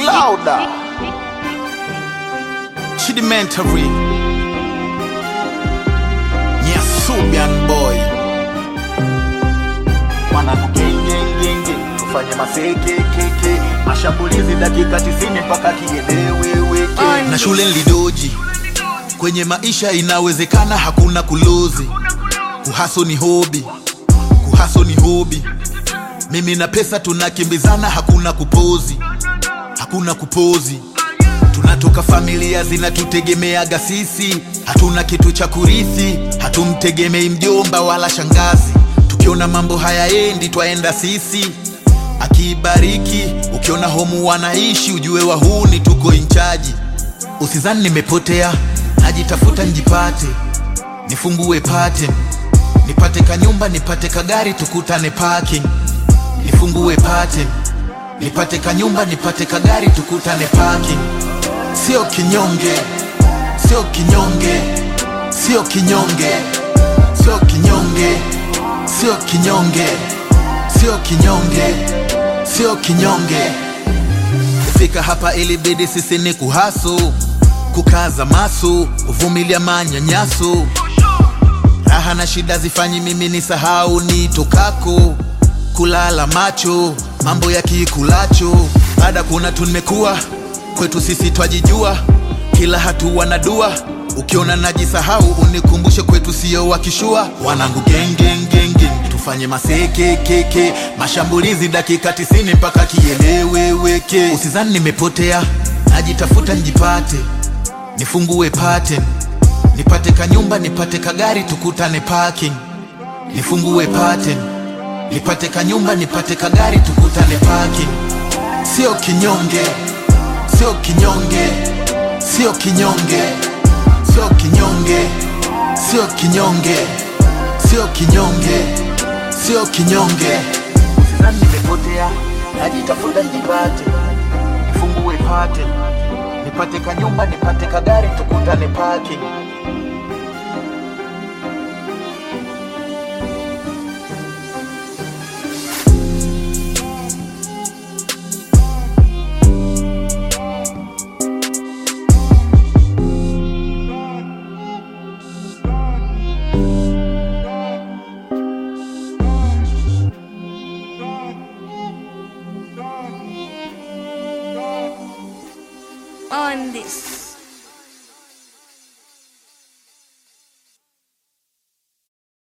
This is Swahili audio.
louder. Chidimentary. Nyasubian boy. Mwanangu gengengenge, tufanye masekekeke, mashambulizi dakika 90 mpaka kieleweweke. Na shule nilidoji, kwenye maisha inawezekana, hakuna kulozi. Kuhaso ni hobi, kuhaso ni hobi. Mimi na pesa tunakimbizana, hakuna kupozi, hakuna kupozi. Tunatoka familia zinatutegemeaga sisi, hatuna kitu cha kurithi, hatumtegemei mjomba wala shangazi. Tukiona mambo hayaendi, twaenda sisi akibariki. Ukiona homu wanaishi, ujue wahuni tuko inchaji. Usizani nimepotea, najitafuta njipate, nifungue pate, nipate kanyumba, nipate kagari, tukutane parking nifungue pate nipate kanyumba nipate kagari tukutane parking sio kinyonge sio kinyonge sio kinyonge sio kinyonge sio kinyonge sio kinyonge sio kinyonge kufika hapa ilibidi sisi ni kuhasu kukaza masu kuvumilia manyanyaso raha na shida zifanyi mimi ni sahau ni tokako kulala macho mambo ya kikulacho baada kuna tumekuwa kwetu sisi twajijua kila hatua na dua ukiona najisahau unikumbushe kwetu sio wakishua wanangu gengengenge tufanye masekekeke mashambulizi dakika tisini mpaka kieleweweke usizani nimepotea najitafuta njipate nifungue pate nipate kanyumba nipate kagari tukutane parking nifungue pate nipate kanyumba nipate kagari tukutane parking sio kinyonge sio kinyonge sio kinyonge sio kinyonge sio kinyonge sio kinyonge sio kinyonge Sidhani nimepotea najitafuta nijipate nifungue pate nipate kanyumba nipate kagari tukutane parking